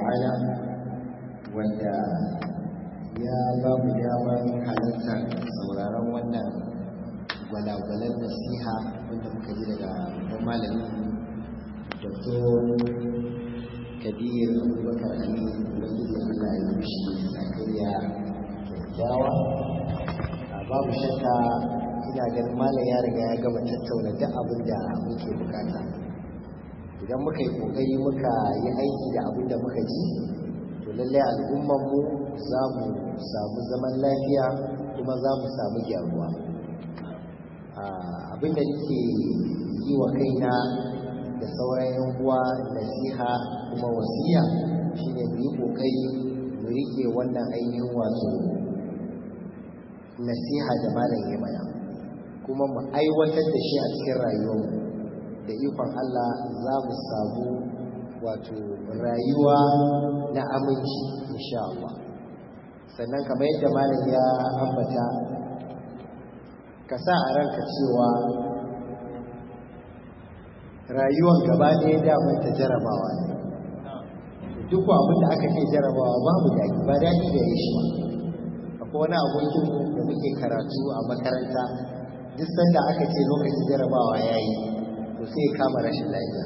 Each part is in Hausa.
ta'ala wanda ya ba mu damar halartar sauraron wannan gwalagwalar nasiha wanda muka ji daga babban malamin dr kabir abubakar ali ubangiji allah ya yi shi zakariya kyakkyawa babu shakka ina ganin malam ya riga ya gama tattauna duk abin da muke bukata idan muka yi kokari muka yi aiki da abin da muka ji to lallai al'ummanmu za mu samu zaman lafiya kuma za mu samu gyaruwa abin da nake yi wa kaina da sauran yan uwa nasiha kuma wasiya shine mu yi kokari mu rike wannan ainihin wato nasiha da malam ya mana kuma mu aiwatar da shi a cikin rayuwarmu da ikon Allah za mu samu wato rayuwa na aminci insha Allah sannan kamar yadda malam ya ambata ka sa a ranka cewa rayuwar gaba ɗaya damar ta jarabawa ne duk abin da aka ce jarabawa babu daɗi ba daɗi da ya shi akwai wani abokin da muke karatu a makaranta duk sanda aka ce lokacin jarabawa ya yi to sai kama rashin lafiya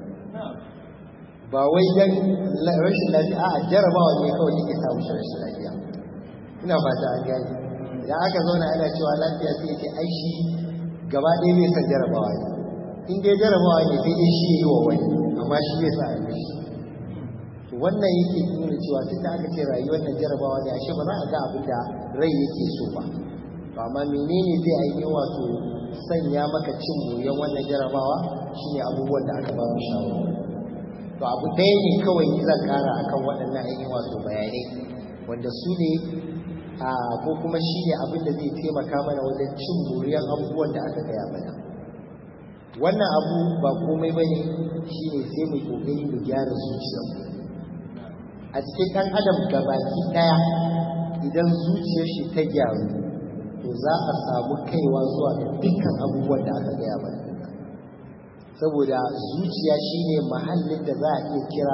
ba wai dan rashin lafiya a jarabawa ne kawai yake samu rashin lafiya ina fata an gani idan aka zauna ana cewa lafiya sai ce ai shi gaba ɗaya bai san jarabawa ne in dai jarabawa ne sai dai shi yi wa wani amma shi bai sa a shi to wannan yake nuna cewa tun da aka ce rayuwar nan jarabawa ne ashe ba za a ga abin da rai yake so ba to amma menene zai ainihin wato sanya maka cin goyon wannan jarabawa shine abubuwan da aka ba mu shawara to abu ɗaya ne kawai zan kara akan waɗannan ainihin wato bayanai wanda su ne ko kuma shi ne abin da zai taimaka mana wajen cin moriyar abubuwan da aka gaya mana wannan abu ba komai ba ne shi ne sai mu kokari mu gyara zuciyarmu a cikin ɗan adam gabaki ɗaya idan zuciyar shi ta gyaru to za a samu kaiwa zuwa ga dukkan abubuwan da aka gaya mana saboda zuciya shine mahallin da za a iya kira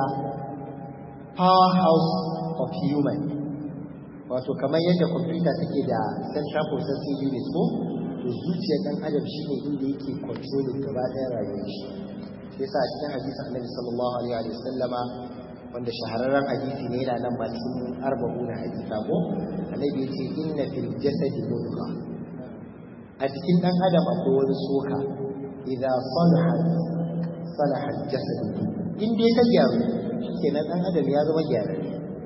powerhouse of human wato kamar yadda kwamfuta take da central processing unit ko to zuciyar dan adam shine inda yake controlling gaba ɗaya rayuwar shi yasa a cikin hadisi annabi sallallahu alaihi wa sallama wanda shahararren hadisi ne yana nan ba cikin arba'una hadisa ko annabi ya ce inna fil jasadi mudgha a cikin dan adam akwai wani soka idan salaha salaha jasad in dai ta gyaru kenan dan adam ya zama gyara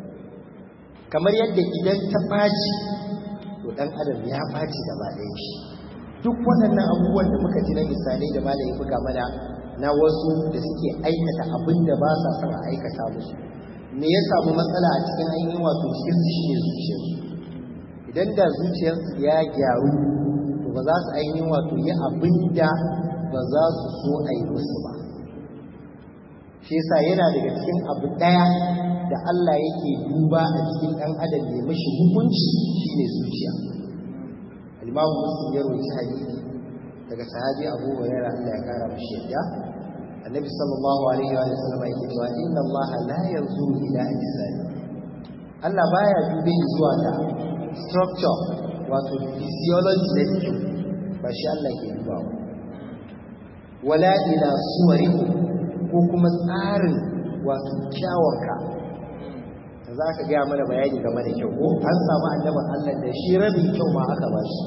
kamar yadda idan ta ɓaci to dan adam ya ɓaci gaba ɗaya shi duk waɗannan abubuwan da muka ji na misalai da malayi buga mana na wasu da suke aikata abin da ba sa son a aikata musu me ya samu matsala a cikin ainihin wato cikin su shi ne zuciyarsu idan da zuciyarsu ya gyaru to ba za su ainihin wato yi abin da ba za su so a yi musu ba shi yasa yana daga cikin abu ɗaya da Allah yake duba a cikin ɗan adam ya mashi hukunci shine zuciya al-Imam Muslim ya rawaita hadisi daga sahabi Abu Hurairah Allah ya kara mashi yadda Annabi sallallahu alaihi wa sallam yake cewa inna Allah la yanzuru ila ajsadi Allah baya dube zuwa ga structure wato physiology na jikin ba shi Allah ke dubawa wala ila suwarikum ko kuma tsarin wato kyawanka da za ka gaya mana bayani game da kyau ko an samu annaban Allah da shi rabin kyau ma aka ba shi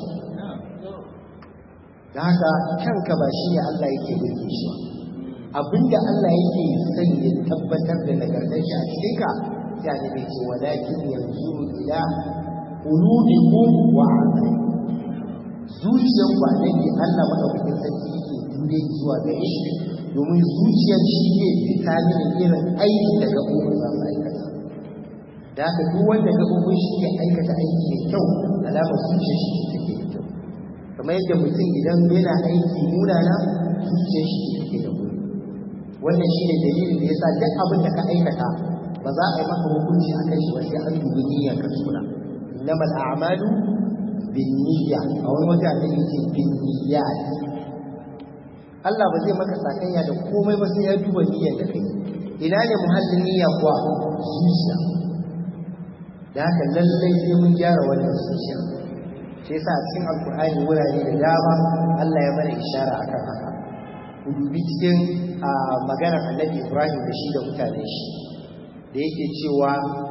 da haka kanka ba shi ne Allah yake birge shi abinda Allah yake son ya tabbatar da nagartar shi a cikin ka ya ne mai ce walakin yanzu ila qulubikum wa a'malikum zuciyar ba ne Allah madaukakin sarki yake dure zuwa gare shi domin zuciyar shi ne determine irin aiki da gaɓoɓin za su aikata da haka duk wanda gaɓoɓin shi ke aikata aiki mai kyau alamar zuciyar shi take da kyau kamar yadda mutum idan yana aiki munana zuciyar shi take da muni wannan shi ne dalilin da ya sa duk abin da ka aikata ba za a yi maka hukunci a kan shi ba sai an dubi niyyar ka suna innamal a'malu bin niyya a wani wata da yake bin niyyat Allah ba zai maka sakayya da komai ba sai ya duba niyyar da kai ina ne muhallin niyya kuwa zuciya da haka lallai sai mun gyara wannan zuciya sai sa a cikin alkur'ani wurare da dama Allah ya mana ishara akan haka ku dubi cikin maganar annabi Ibrahim da shi da mutane shi da yake cewa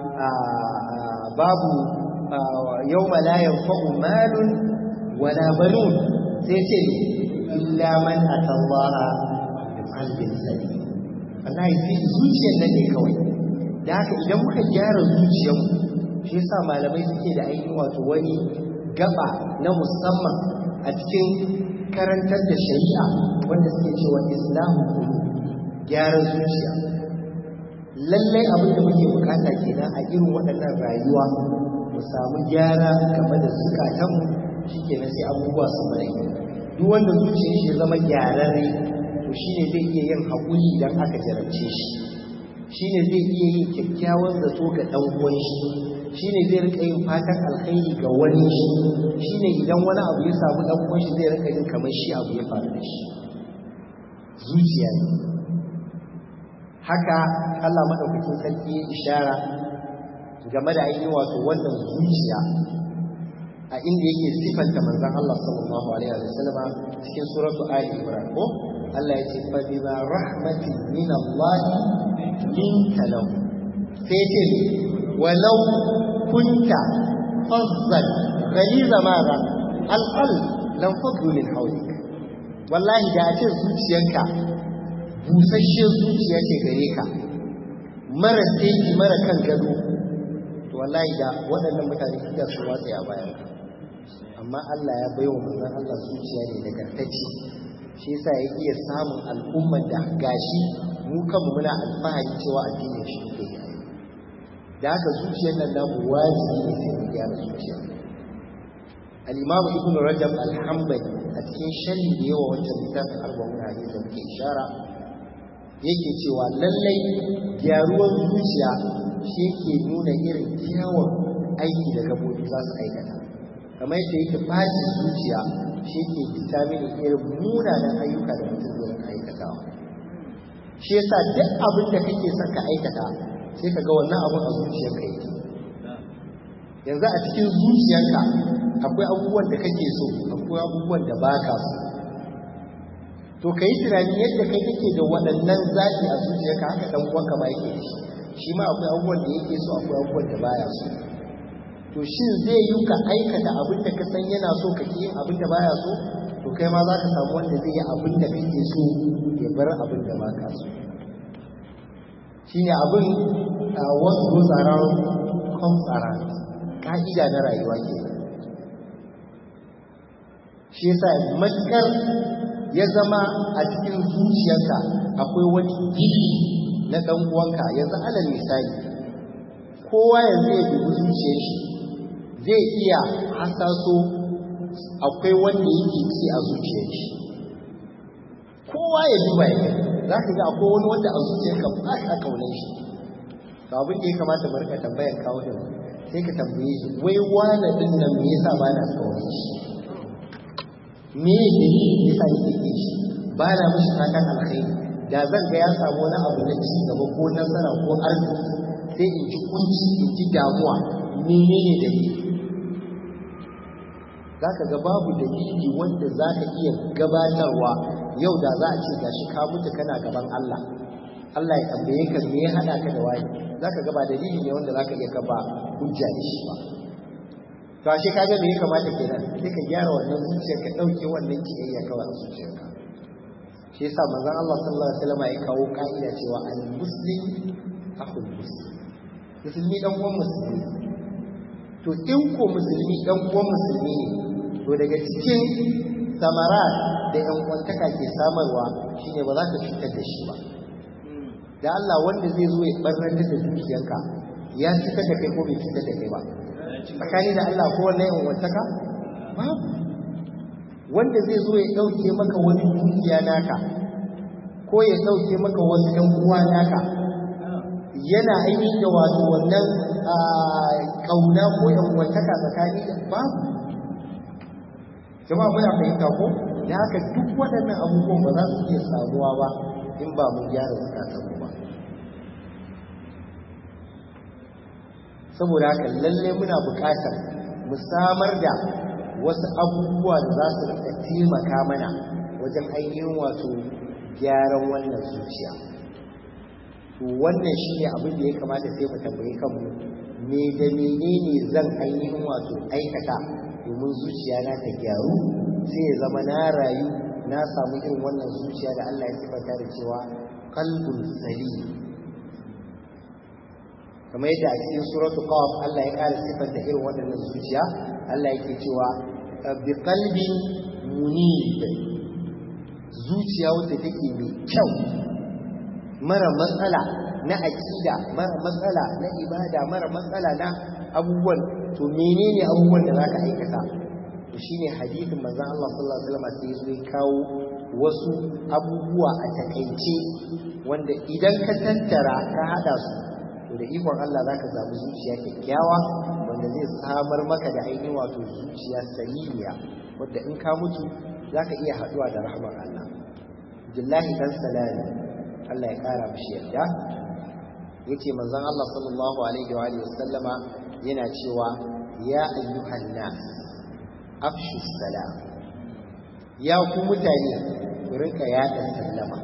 babu yawma la yanfa'u malun wala banun sai ce illa man atallaha bi qalbin salim wallahi sai zuciyar nan ne kawai da haka idan muka gyara zuciyarmu shi yasa malamai suke da ainihin wato wani gaba na musamman a cikin karantar da shari'a wanda suke cewa islamu gyara zuciya lallai abin da muke bukata kenan a irin waɗannan rayuwa mu samu gyara game da zukatanmu shi kenan sai abubuwa su mai duk wanda zuciyar shi ya zama gyararre to shine zai iya yin haƙuri idan aka jarabce shi shine zai iya yin kyakkyawan zato ga ɗan uwan shi shine zai rika yin fatan alkhairi ga wani shi shine idan wani abu ya samu ɗan uwan shi zai rika yin kamar shi abu ya faru da shi zuciya ne haka Allah madaukakin sarki ya ishara game da ainihin wato wannan zuciya a inda yake sifanta manzon Allah sallallahu alaihi wa sallam cikin suratu Ali Imran ko Allah ya ce fa bima rahmatin min Allah linta lahu sai ce walau kunta fazzan ghaliza madha alqalb lam fadlu min hawlik wallahi da a ce zuciyanka busasshen zuciya ce gare ka mara teki mara kan gado to wallahi da waɗannan mutane suka su watsa a bayan ka amma Allah ya baiwa manzon Allah zuciya ne nagartacce shi yasa ya iya samun al'ummar da gashi mu kanmu muna alfahari cewa addinin shi ke yi da haka zuciyar nan namu wajibi ne sai mu gyara zuciya al-imamu ibnu rajab al-hanbali a cikin sharhi da yawa wancan littafin arba'un hadisi da muke ishara yake cewa lallai gyaruwar zuciya shi yake nuna irin kyawun aiki da gabobi za su aikata kamar yadda yake fashi zuciya shi yake determine irin munanan ayyuka da mutum zai aikatawa shi yasa duk abin da kake son ka aikata sai ka ga wannan abin a zuciyarka yake yanzu a cikin zuciyarka akwai abubuwan da kake so akwai abubuwan da baka so to ka yi tunanin yadda kai kake da waɗannan zaɓi a zuciyarka haka ɗan uwanka ma yake da shi shi ma akwai abubuwan da yake so akwai abubuwan da baya so to shin zai yi ka aikata abin da ka san yana so ka yin abin da baya so to kai ma za ka samu wanda zai yi abin da kake so ya bar abin da ba ka so shine abin what goes around comes around ka'ida na rayuwa ke shi yasa matukar ya zama a cikin zuciyarka akwai wani gidi na ɗan uwanka yanzu alal misali kowa yanzu ya dubi zuciyar shi zai iya hasaso akwai wanda yake ci a zuciyar shi kowa ya duba ya za ka ga akwai wani wanda a zuciyarka ba ka kaunar shi to abin da ya kamata mu rika tambayar kawo da sai ka tambaye shi wai wani din nan me yasa ba na kaunar shi me ne yasa yake ke shi ba na mishi fatan alkhairi da zan ga ya samu wani abu na ci gaba ko nasara ko arziki sai in ji kunci in ji damuwa menene da ni za ka ga babu dalili wanda za ka iya gabatarwa yau da za a ce gashi ka mutu kana gaban Allah Allah ya tambaye ka me ya hada ka da wani za ka ga ba dalili ne wanda za ka iya gaba hujja da shi ba to ashe ka ga me ya kamata kenan sai ka gyara wannan zuciyar ka dauke wannan kiyayya kawai a zuciyarka shi yasa manzon Allah sallallahu alaihi wasallam ya kawo ka'ida cewa al-muslim akhul muslim musulmi dan uwan musulmi to in ko musulmi dan uwan musulmi ne to daga cikin samara da yan kwantaka ke samarwa shine ba za ka cutar da shi ba da Allah wanda zai zo ya barnar da zuciyarka ya cutar da kai ko bai cutar da kai ba tsakani da Allah ko wannan yan kwantaka babu wanda zai zo ya dauke maka wani dukiya naka ko ya dauke maka wasu yan uwa naka yana ainihin da wato wannan kauna ko yan kwantaka tsakani da babu jama'a muna fahimta ko da haka duk waɗannan abubuwan ba za su iya samuwa ba in ba mu gyara zukatan ba saboda haka lalle muna buƙatar mu samar da wasu abubuwa da za su rika taimaka mana wajen ainihin wato gyaran wannan zuciya to wannan shine abin da ya kamata sai mu tambaye kanmu me da menene zan ainihin wato aikata domin zuciya na ta gyaru sai ya zama na rayu na samu irin wannan zuciya da Allah ya sifanta da cewa qalbun salim kamar yadda a cikin suratu qaf Allah ya ƙara sifanta irin wannan zuciya Allah yake cewa bi qalbin munib zuciya wacce take mai kyau mara matsala na aƙida mara matsala na ibada mara matsala na abubuwan to menene abubuwan da zaka aikata to shine hadisin manzon Allah sallallahu alaihi wasallam sai ya kawo wasu abubuwa a takaice wanda idan ka tattara ka hada su to da ikon Allah zaka samu zuciya kyakkyawa wanda zai samar maka da ainihin wato zuciya salimiya wanda in ka mutu zaka iya haduwa da rahmar Allah Abdullahi dan Salami Allah ya kara mishi yarda yace manzon Allah sallallahu alaihi wa alihi wasallama yana cewa ya ayyuhan nas afshu salam ya ku mutane ku rinka yada sallama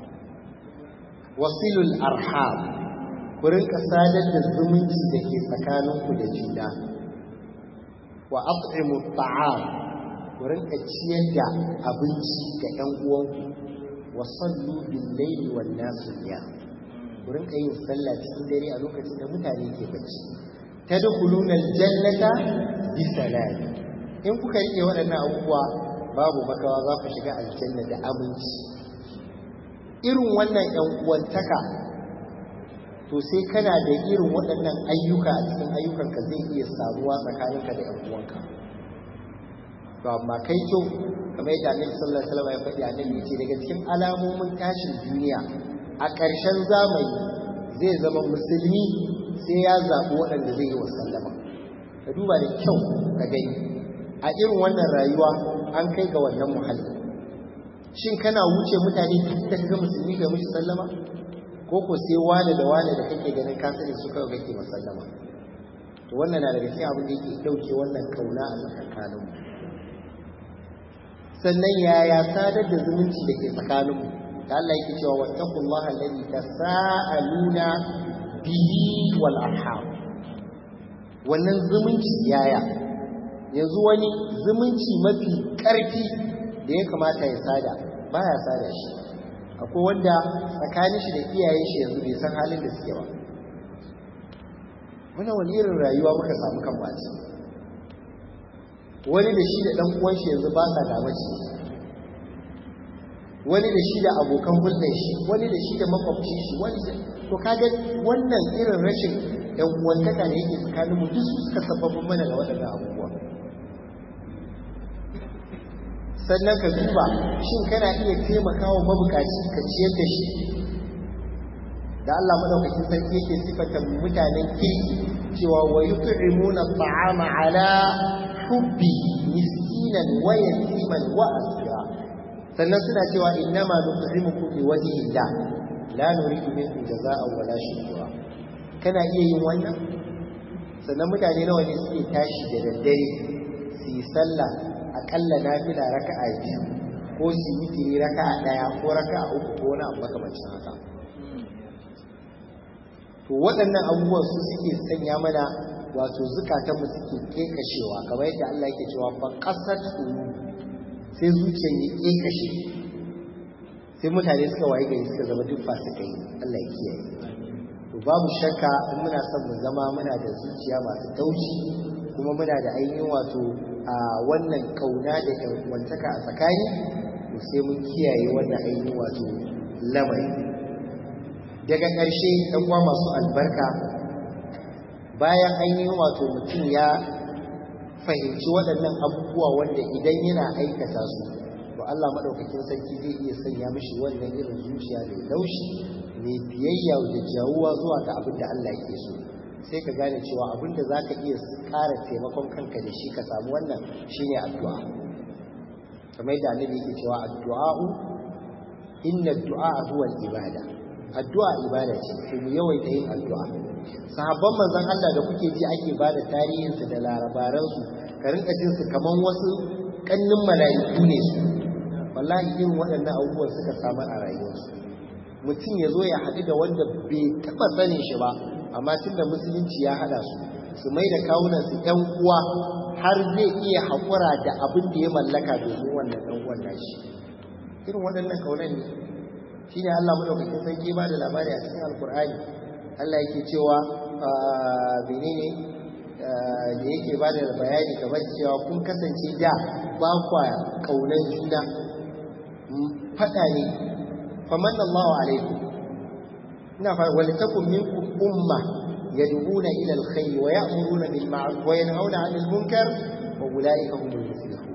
wasilul arham ku rinka sadar da zumunci da ke tsakaninku da juna wa at'imu ta'am ku rinka ciyar da abinci ga ƴan uwanku wa sallu bil layli wan nasu ku rinka yin sallah cikin dare a lokacin da mutane ke bacci tadkhuluna aljannata bi salam in kuka rike waɗannan abubuwa babu makawa za ku shiga aljanna da aminci irin wannan ƴan uwantaka to sai kana da irin waɗannan ayyuka a cikin ayyukanka zai iya samuwa tsakaninka da ƴan uwanka to amma kai kyau kamar yadda Annabi sallallahu alaihi wasallam ya faɗi Annabi ce daga cikin alamomin tashin duniya a ƙarshen zamani zai zama musulmi sai ya zaɓi waɗanda zai yi wa sallama ka duba da kyau ka gani a irin wannan rayuwa an kai ga wannan muhalli shin kana wuce mutane duk da ga musulmi ga mushi sallama ko ko sai wane da wane da kake ganin ka sani su kawai kake masallama to wannan na daga cikin abin da yake dauke wannan kauna a tsakanin mu sannan yaya sadar da zumunci da ke tsakanin mu da Allah yake cewa wattaqullaha alladhi tasaaluna bihi wal arham wannan zumunci yaya yanzu wani zumunci mafi ƙarfi da ya kamata ya sada baya sada shi akwai wanda tsakanin shi da iyayen shi yanzu bai san halin da suke ba wannan wani irin rayuwa muka samu kan baci wani da shi da ɗan uwan shi yanzu ba sa damaci wani da shi da abokan hulɗar shi wani da shi da makwabci shi wani da to kaga wannan irin rashin ɗan uwantaka da yake tsakanin mu duk suka sababin mana da waɗannan abubuwa sannan ka duba shin kana iya taimakawa mabukaci ka ciyar da shi da Allah madaukakin sarki yake sifata mutanen kirki cewa wa yut'imuna at'ama ala hubbi miskinan wa yatiman wa asira sannan suna cewa innama nut'imukum liwajhi Allah la nuridu minkum jazaa'an wala shukura kana iya yin wannan sannan mutane nawa ne suke tashi da daddare su yi sallah akalla nafila raka'a biyu ko su yi tiri raka'a daya ko raka'a uku ko wani abu makamancin haka to waɗannan abubuwan su suke sanya mana wato zukatanmu suke kekashewa kamar yadda Allah yake cewa fa qasat sai zuciyar ya kekashe sai mutane suka waye gari suka zama duk fasikai Allah ya kiyaye to babu shakka in muna son mu zama muna da zuciya masu taushi kuma muna da ainihin wato a wannan kauna da wantaka a tsakani to sai mun kiyaye wannan ainihin wato lamari daga ƙarshe ɗan uwa masu albarka bayan ainihin wato mutum ya fahimci waɗannan abubuwa wanda idan yana aikata su to Allah maɗaukakin sarki zai iya sanya mishi wannan irin zuciya mai laushi mai biyayya da jawuwa zuwa ga abin da Allah yake so sai ka gane cewa abin da za ka iya ƙara taimakon kanka da shi ka samu wannan shine addu'a kamar yadda annabi yake cewa addu'a'u inna addu'a huwa ibada addu'a ibada ce sai mu yawaita yin addu'a sahabban manzon Allah da kuke ji ake ba da tarihinsu da larabaransu ka rinka jin su kaman wasu kannin mala'iku ne su wallahi irin waɗannan abubuwan suka samu a rayuwarsu mutum ya zo ya haɗu da wanda bai taɓa sanin shi ba amma tun da musulunci ya haɗa su su mai da kawunan su ƴan uwa har zai iya haƙura da abin da ya mallaka domin wannan ɗan uwan nashi irin waɗannan kaunan ne shine Allah madaukakin sarki ba da labari a cikin alkur'ani Allah yake cewa menene da yake ba da bayani kamar cewa kun kasance da ba kwa kaunan juna fada ne faman Allahu alaikum ina fa wal takum minkum umma yad'una ila alkhair wa ya'muruna bil ma'ruf wa yanhauna 'anil munkar wa ulaika humul muflihun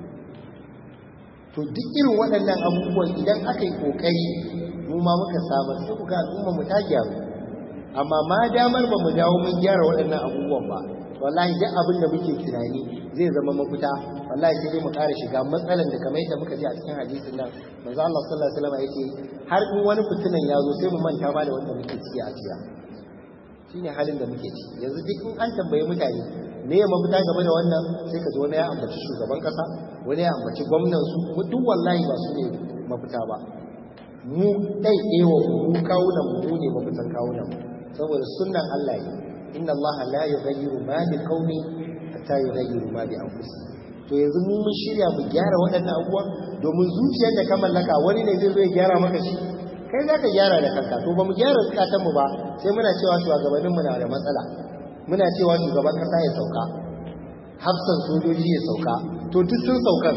to duk irin waɗannan abubuwan idan aka yi kokari mu ma muka samar sai ku ga al'umma mu ta gyaru amma ma damar ba mu dawo mun gyara waɗannan abubuwan ba wallahi duk abin da muke tunani zai zama mafita wallahi sai dai mu ƙara shiga matsalan da kamar yadda muka ji a cikin hadisin nan manzo Allah sallallahu alaihi wasallam yake har in wani fitinan ya zo sai mu manta ma da wanda muke ciki a jiya shine halin da muke ciki yanzu duk in an tambaye mutane me ya mafita game da wannan sai ka ji wani ya ambaci shugaban kasa wani ya ambaci gwamnan su duk wallahi ba su ne mafita ba mu ɗaiɗewa mu kawunan mu ne mafitan kawunan mu saboda sunnan Allah ne inna Allah la yughayyiru ma bi qaumi hatta yughayyiru ma bi anfusihim to yanzu mu mun shirya mu gyara waɗannan abubuwan domin zuciyar da ka mallaka wani ne zai zo ya gyara maka shi kai za ka gyara da kanka to ba mu gyara zukatan mu ba sai muna cewa shugabannin mu na da matsala muna cewa shugaban kasa ya sauka hafsan sojoji ya sauka to duk sun sauka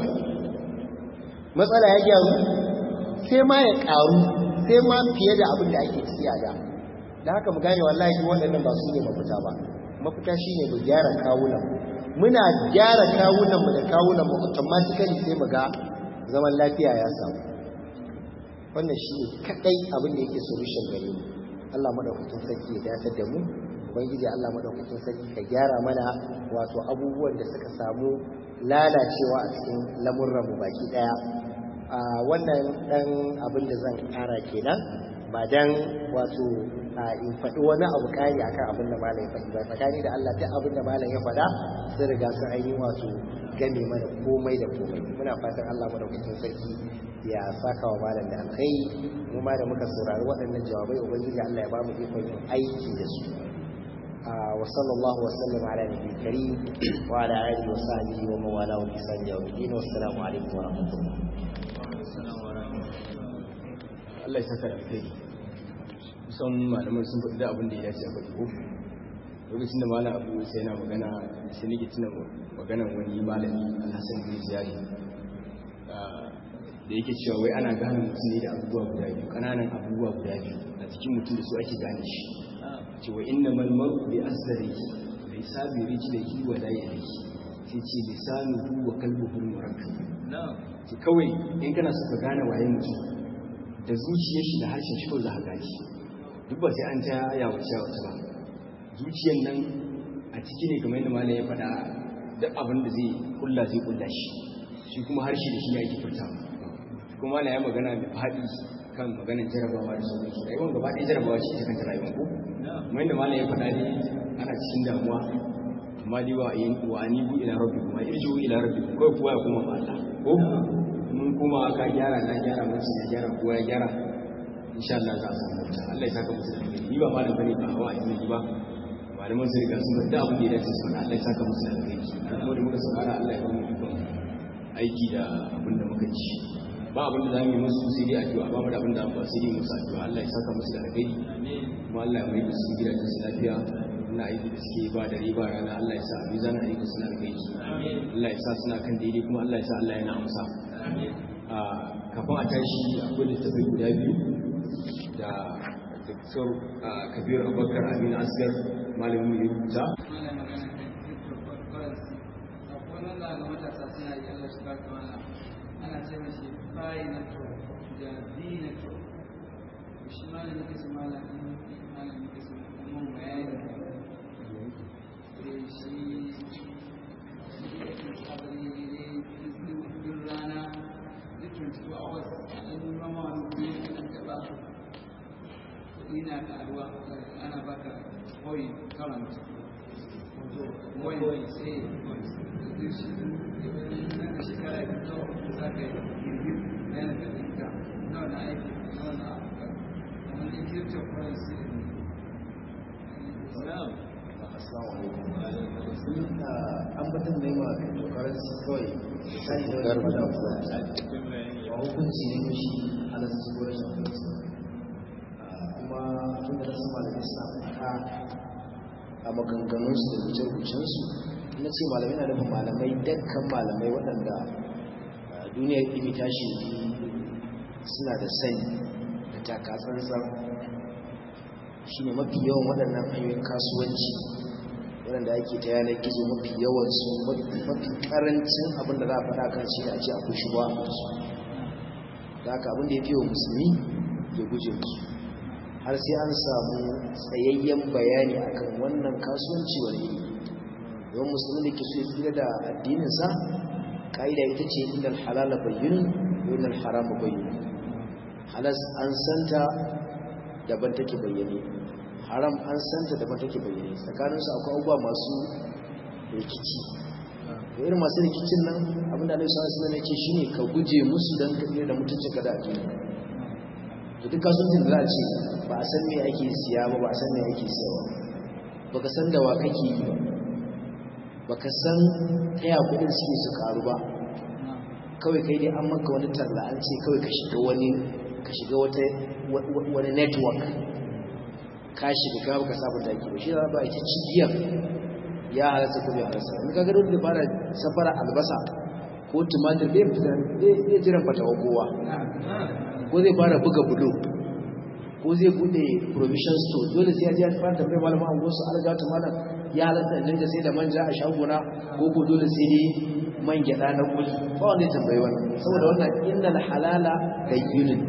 matsala ya gyaru sai ma ya karu sai ma fiye da abin da ake ciki a da da haka mu gane wallahi waɗannan ba su ne mafita ba mafita shine mu gyara kawunan muna gyara kawunan mu da kawunan mu automatically sai mu ga zaman lafiya ya samu wannan shine kadai abin da yake solution gare mu Allah madaukakin sarki ya dace da mu ubangiji Allah madaukakin sarki ka gyara mana wato abubuwan da suka samu lalacewa a cikin lamurran mu baki daya a wannan dan abin da zan kara kenan ba dan wato in faɗi wani abu kari akan abin da malam ya faɗi ba tsakani da Allah duk abin da malam ya faɗa sun riga sun ainihin wato game mana komai da komai muna fatan Allah madaukakin sarki ya saka wa malam da alkhairi mu ma da muka saurari waɗannan jawabai ubangiji Allah ya ba mu ikon yin aiki da su wa sallallahu wa sallam ala nabiyyi karim wa ala alihi wa sahbihi wa man wala wa bi sahbihi wa bin wa assalamu alaikum wa rahmatullah Allah ya saka da alkhairi kusan malaman sun faɗi da abin da ya dace a faɗi ko lokacin da malam abu sai yana magana sai nake tuna maganar wani malami alhassan bin ziyari da yake cewa wai ana gane mutum ne da abubuwa guda biyu ƙananan abubuwa guda biyu a cikin mutum da su ake gane shi cewa inna mal mar'u bi asari bai sabi rijlihi wa la yadihi sai ce lisanuhu wa qalbuhu murakkab ce kawai in kana so ka gane waye mutum da zuciyar shi da harshen shi kawai za ka gane duk ba sai an ta yawace yawace ba zuciyar nan a ciki ne kamar yadda malam ya faɗa duk abin da zai kulla zai kulla shi shi kuma harshe da shi ya ake furta kuma malam ya magana mai faɗi kan maganar jarabawa da sauransu rayuwar gaba ɗaya jarabawa ce ta kanta rayuwar ko kuma yadda malam ya faɗa ne ana cikin damuwa amma dai wa yin wa anibu ila rabbi kuma irju ila rabbi kawai kowa ya koma ma Allah ko mun kuma ka gyara na gyara mutum ya gyara kowa ya gyara insha Allah za a samu mutum Allah ya saka musu da alheri ni ba malam bane ba hawa a yi ba malaman su riga sun faɗa abin da ya dace su faɗa Allah ya saka musu da alheri kuma da muka saurara Allah ya bamu ikon aiki da abin da muka ci ba abin da za mu yi musu sai dai addu'a ba mu da abin da ba sai dai musu addu'a Allah ya saka musu da alheri kuma Allah ya mai da su gidajen su lafiya ina aiki da suke ba da riba rana Allah ya sa a mizanin aiki suna alheri Allah ya sa suna kan daidai kuma Allah ya sa Allah yana amsa kafin a tashi akwai littafai guda biyu da Dr. Kabir Abubakar Amin Asgar malamin ya rubuta. ana ce mashi bayi na to da bi na to shi malamin ke su malamin malamin ke su mun bayani eh shi shi yake sabari ne duk rana duk 24 hours an rama wani ne kan taba kuɗi na karuwa ana baka hoyi wani sai zai shi nan da shekara biyu zuwa uku za ka yi girgir na yana da ɗinka na wani aiki na wani abuka kamar da cryptocurrency assalamu alaikum an batun da yawa cryptocurrency kawai misali da wani fada ba hukunci ne ko shi halarci ko rashin hukunci kuma tun da nasu malamai suna faɗa a maganganunsu da rubuce-rubucensu na ce malamai na nufin malamai dukkan malamai waɗanda duniyar ilimi tashi suna da sani da takatsantsan shi ne mafi yawan waɗannan hanyoyin kasuwanci waɗanda ake ta yanar gizo mafi yawansu mafi ƙarancin abinda za a faɗa kan shi da a ce akwai shi ba a musu da haka abinda ya fi wa musulmi ya guje musu har sai an samu tsayayyen bayani akan wannan kasuwanci wani iri don musulmi da ke so ya tsira da addininsa ƙa'ida ita ce inda halala bayyana ko inda harama bayyana halas an santa daban take bayyane haram an santa daban take bayyane tsakaninsu akwai abubuwa masu rikici da irin masu rikicin nan abinda alaihi sallallahu alaihi wasallam shine ka guje musu dan ka tsira da mutuncin ka da addini to duk kasuwancin da za a ce ba a san me ake siya ba ba a san me ake siyawa ba ka san da wa kake yi ba ba ka san taya kudin suke su karu ba kawai kai dai an maka wani talla an ce kawai ka shiga wani ka shiga wata wani network ka shiga ka baka sabon taki ba shi da ba ita cigiyar ya halatta ko bai halatta in ka ga dole da fara safara albasa ko tumatir bai fita bai jiran fatawa kowa ko zai fara buga bulo ko zai bude provision store dole sai ya ji ya fara tambayar malama an gosu alga ta malam ya halatta in dinga sai da manja a shagona ko ko dole sai dai man gyada na kuli ba wanda ya tambayi wannan saboda wannan innal halala bayyinun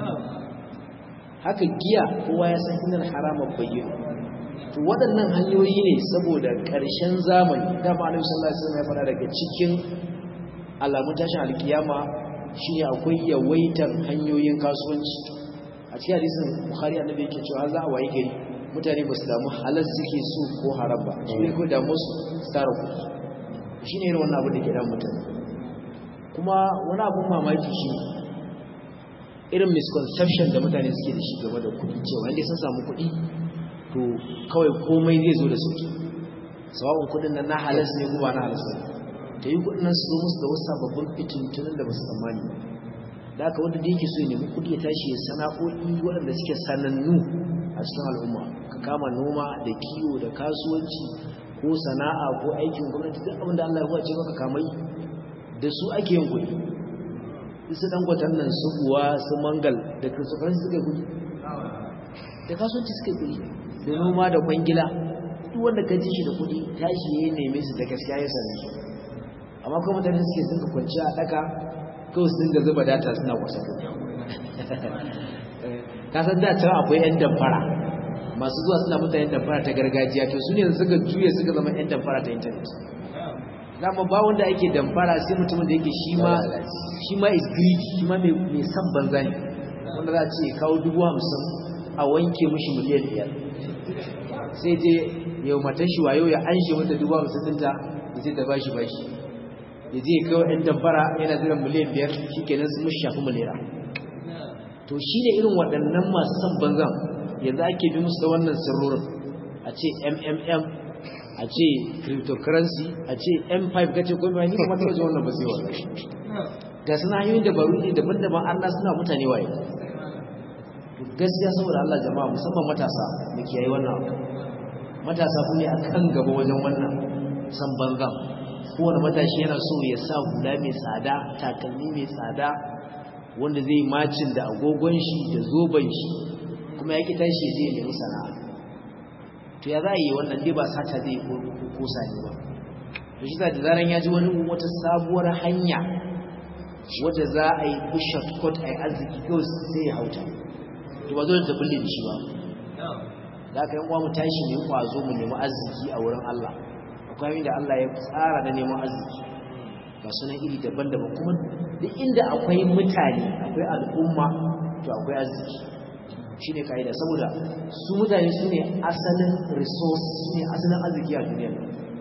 haka giya kowa ya san innal harama bayyinun to waɗannan hanyoyi ne saboda ƙarshen zamani da ba Annabi sallallahu alaihi wasallam ya fara daga cikin alamun tashin alkiyama shine akwai yawaitar hanyoyin kasuwanci a cikin hadisin Bukhari Annabi yake cewa za a wayi gari mutane ba su damu halal suke so ko haram ba shi ne ko damu su tsara ku shi ne irin wannan abin da ke dan mutane kuma wani abin mamaki shi irin misconception da mutane suke da shi game da kuɗi cewa inda sun samu kuɗi to kawai komai zai zo da sauki sawabin kuɗin nan na halas ne kuma na halas ne ta yi kuɗin nan su zo musu da wasu sababbin fitintunan da ba su tsammani da aka wanda da yake so ya nemi kuɗi ya tashi ya sana'o'i waɗanda suke sanannu a cikin al'umma ka kama noma da kiwo da kasuwanci ko sana'a ko aikin gwamnati duk abin da Allah ya wace maka kamai da su ake yin kuɗi su dan gwatan nan su buwa su mangal da kasuwanci suka yi kuɗi da kasuwanci suka yi kuɗi da noma da kwangila duk wanda ka ji shi da kuɗi tashi ya neme su da gaskiya ya same su amma kuma mutane suke dinga kwanciya a ɗaka kawai su dinga zuba data suna kwasa kuɗi kasan da can akwai 'yan damfara masu zuwa suna mutane damfara ta gargajiya to su ne suka juya suka zama 'yan damfara ta intanet dama ba wanda ake damfara sai mutumin da yake shi ma shi ma is greedy shi ma mai san banza ne wanda za a ce kawo dubu hamsin a wanke mushi miliyan biyar sai je yau matan shi wayo ya an shi wata dubu hamsin ɗinta da zai ta bashi bashi ya je kawo 'yan damfara yana ziran miliyan biyar shi kenan su mushi shafi miliyara to shi ne irin waɗannan masu son banzan yanzu ake bi musu da wannan sirrorin a ce mmm a ce cryptocurrency a ce m5 kace ko mai ni kuma ta wajen wannan ba sai wannan ga suna hanyoyin dabaru ne daban-daban Allah suna mutane waye to gaskiya saboda Allah jama'a musamman matasa mu kiyaye wannan abu matasa ku ne akan gaba wajen wannan san banzan kowane matashi yana so ya sa hula mai tsada takalmi mai tsada wanda zai macin da agogon shi da zoben shi kuma ya ki tashi zai nemi sana'a to ya za a yi wannan dai ba sata zai ko sani ba to shi da zaran ya ji wani wata sabuwar hanya wadda za a yi ku shortcut a yi arziki kawai sai ya hauta to ba zo da bulle da shi ba da aka yi mu tashi ne kwazo mu nemi arziki a wurin Allah akwai da Allah ya tsara da neman arziki ga sunan iri daban-daban kuma duk inda akwai mutane akwai al'umma to akwai arziki shi ne ka'ida saboda su mutane su ne asalin resource su ne asalin arziki a duniya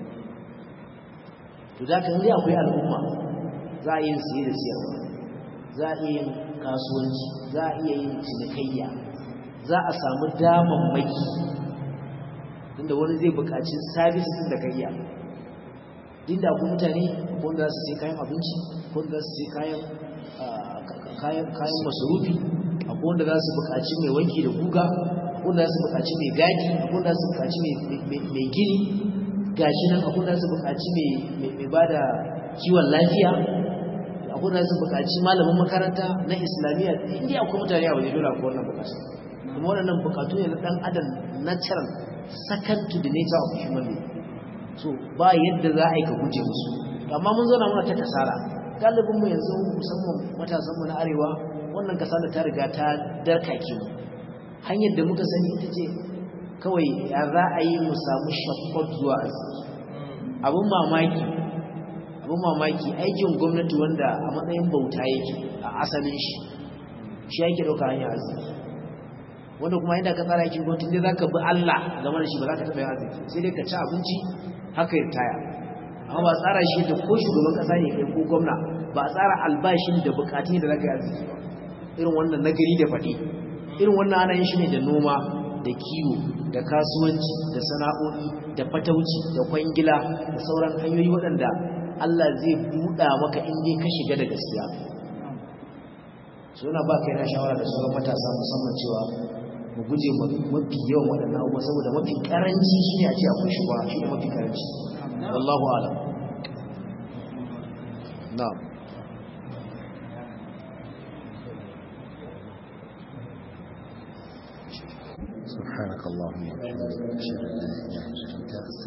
to da ka inda akwai al'umma za a yi siye da siyarwa za a iya yin kasuwanci za a iya yin cinikayya za a samu damammaki inda wani zai buƙaci services da ka iya inda akwai mutane wanda za su sai kayan abinci wanda za su sai kayan kayan kayan masarufi akwai wanda za su buƙaci mai wanki da guga akwai wanda za su buƙaci mai gadi akwai wanda za su buƙaci mai gini gashi nan akwai wanda za su buƙaci mai ba da kiwon lafiya akwai wanda za su buƙaci malamin makaranta na islamiyya inda akwai mutane a waje dole akwai wannan buƙatu kuma waɗannan buƙatu ne na ɗan adam natural second to the nature of human being so ba yadda za a yi ka guje musu amma mun zauna muna ta kasara galibinmu yanzu musamman matasanmu na arewa wannan kasala ta riga ta darkake mu hanyar da muka sani ita ce kawai ya za a yi mu samu shakkot zuwa arziki abin mamaki abin mamaki aikin gwamnati wanda a matsayin bauta yake a asalin shi shi yake ɗauka hanyar arziki wanda kuma inda ka tsara aikin gwamnati ne za ka bi Allah game da shi ba za ka taɓa yin arziki sai dai ka ci abinci haka ya taya amma ba tsara shi da ko shugaban kasa ne kai ko gwamna ba a tsara albashin da bukatun da zaka yi arziki ba irin wannan nagari da faɗi irin wannan ana yin shi ne da noma da kiwo da kasuwanci da sana'o'i da fatauci da kwangila da sauran hanyoyi waɗanda Allah zai buɗa maka in dai ka shiga da gaskiya suna ba kai na shawara da sauran matasa musamman cewa mu guje mafi yawan waɗannan abubuwa saboda mafi ƙaranci shi ne a ce akwai shi ba shi ne mafi ƙaranci wallahu alam na'am سبحانك اللهم وبحمدك اشهد ان لا اله الا انت